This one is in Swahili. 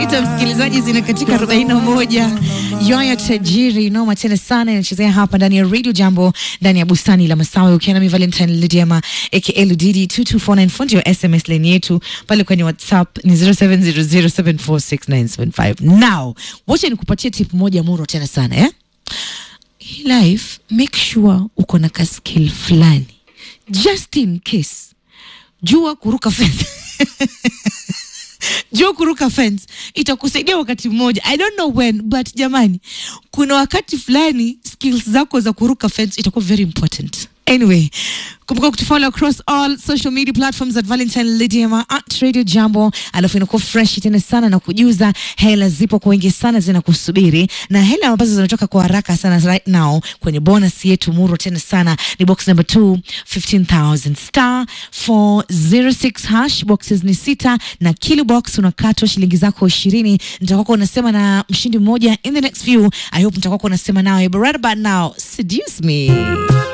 Ita msikilizaji, zinakatika 41 yoyo tajiri noma tena sana inachezea hapa ndani ya Radio Jambo ndani ya bustani la Masawi, ukiwa nami Valentine Lidiama aka Ludidi 2249 fundi wa SMS line yetu pale kwenye WhatsApp ni 0700746975. Now wacha nikupatie tip moja muro tena sana eh? Hii life make sure uko na ka skill fulani just in case. Jua kuruka fence jua kuruka fence itakusaidia wakati mmoja i don't know when but jamani kuna wakati fulani skills zako za kuruka fence itakuwa very important anyway kumbuka kutufollow across all social media platforms at valentine lidiama at radio jambo alafu inakuwa fresh tena sana na kujuza hela zipo kwa wingi sana zinakusubiri na hela ambazo zinatoka kwa haraka sana right now kwenye bonus yetu muro tena sana ni box number 2 15000 star 406 hash boxes ni sita na kilo box unakatwa shilingi zako ishirini nitakuwa unasema na mshindi mmoja in the next few i hope nitakuwa unasema nawe but right about now seduce me